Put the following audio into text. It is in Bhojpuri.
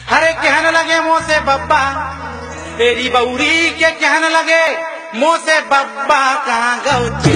अरे कहने लगे मुँह से बब्बा तेरी बौरी के कहने लगे मुँह से बब्बा कहाँ गौची